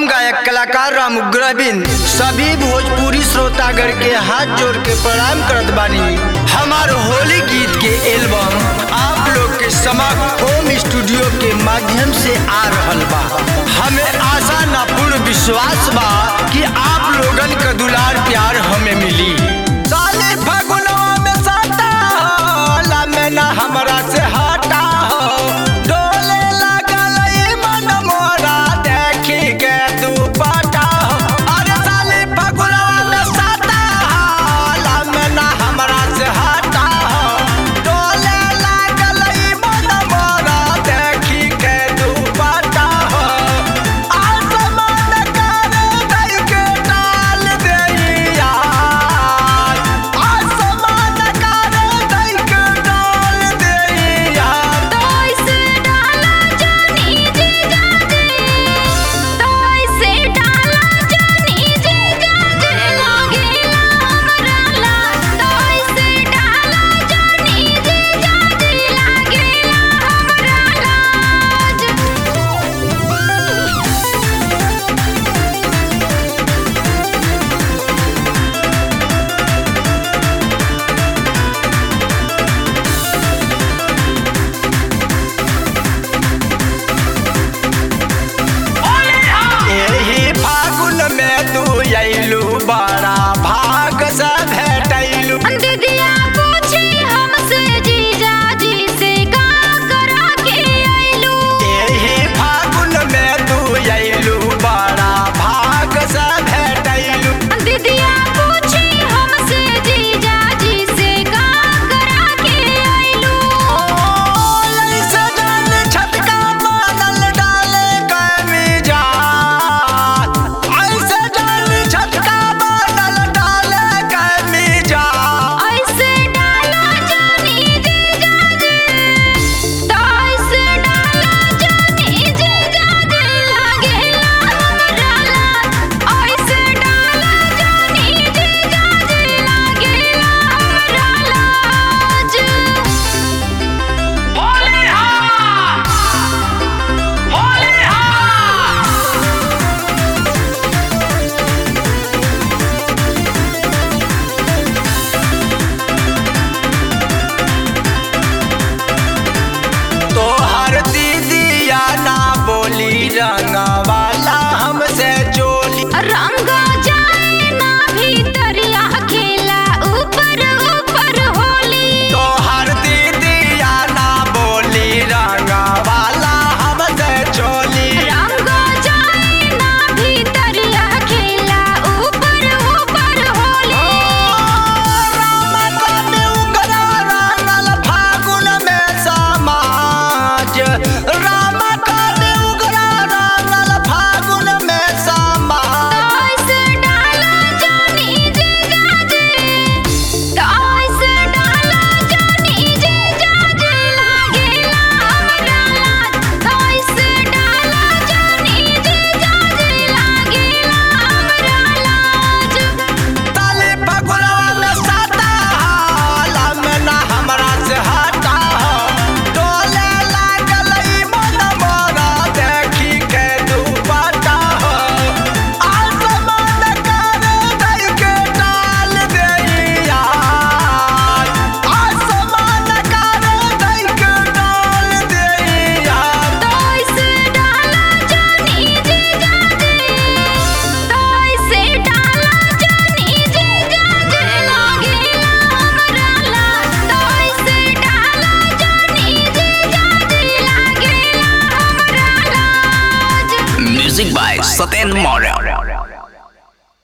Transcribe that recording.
हम गायक कलाकार राम उग्रबिंद सभी भोजपुरी श्रोतागण के हाथ जोड़ के प्रणाम करत बानी हमार होली गीत के एल्बम आप लोग के समक्ष होम स्टूडियो के माध्यम से आ रहल बा हमें आशा ना पूर्ण विश्वास बा कि आप लोगन का दुलार प्यार हमें मिली साले फगुनवा में साटा होला में ना हमरा से हटा हो डोले लागल ई मन मोरा देखी के दुपट्टा हो अरे साले फगुनवा में साटा होला में ना हमरा से हटा हो डोले लागल ई मन मोरा देखी के दुपट्टा हो आसमान करे दई के डाल देइया आसमान करे दई के डाल देइया तोइसे डाला जानी जी जानी तोइसे डाला जानी जी जानी लागेला हमराला तोइसे डाला जानी जी जानी लागेला हमराला एही फागुन में तू अइलू बड़ा भाग से भेटैलू दीदिया पूछी हमसे जीजा जी से का करा के आइलू एही फागुन में तू अइलू बड़ा भाग से भेटैलू दीदिया पूछी हमसे जीजा जी से का करा के आइलू ऐसे डाल छटका मानल डाले कमीजा ऐसे डाल छटका मानल डाले कमीजा ऐसे डाला जानी जीजा जी तो ऐसे डाला जानी जीजा जी लागेला हमराला ऐसे डाला जानी जीजा जी लागेला हमराला होली हा होली हा तोहर दीदिया ना बोली रंगवाला हमसे चोली रंग जाए ना भीतरिया खेला ऊपर ऊपर होली तोहर दीदिया ना बोली रंगवाला हमसे चोली रंग जाए ना भीतरिया खेला ऊपर ऊपर होली राम कने उगरा रंगल फागुन में समाज राम कने उगरा रंगल फागुन में समाज ऐसे डाला जानी जीजा जी तो ऐसे डाला जानी जीजा जी लागेला हमराला तो ऐसे डाला जानी जीजा जी लागेला हमराला ताले फगुनवा में साता हाला में ना हमरा से हटा हो डोले लागल ई मन मोरा देखी के दुपट्टा हो आसमान करे दई के डाल देइया आसमान करे दई के डाल देइया तोइसे डाला जानी जीजा जी तोइसे डाला जानी जीजा जी लागेला हमराला तोइसे डाला जानी जीजा जी लागेला हमराला Music by Satin Moral.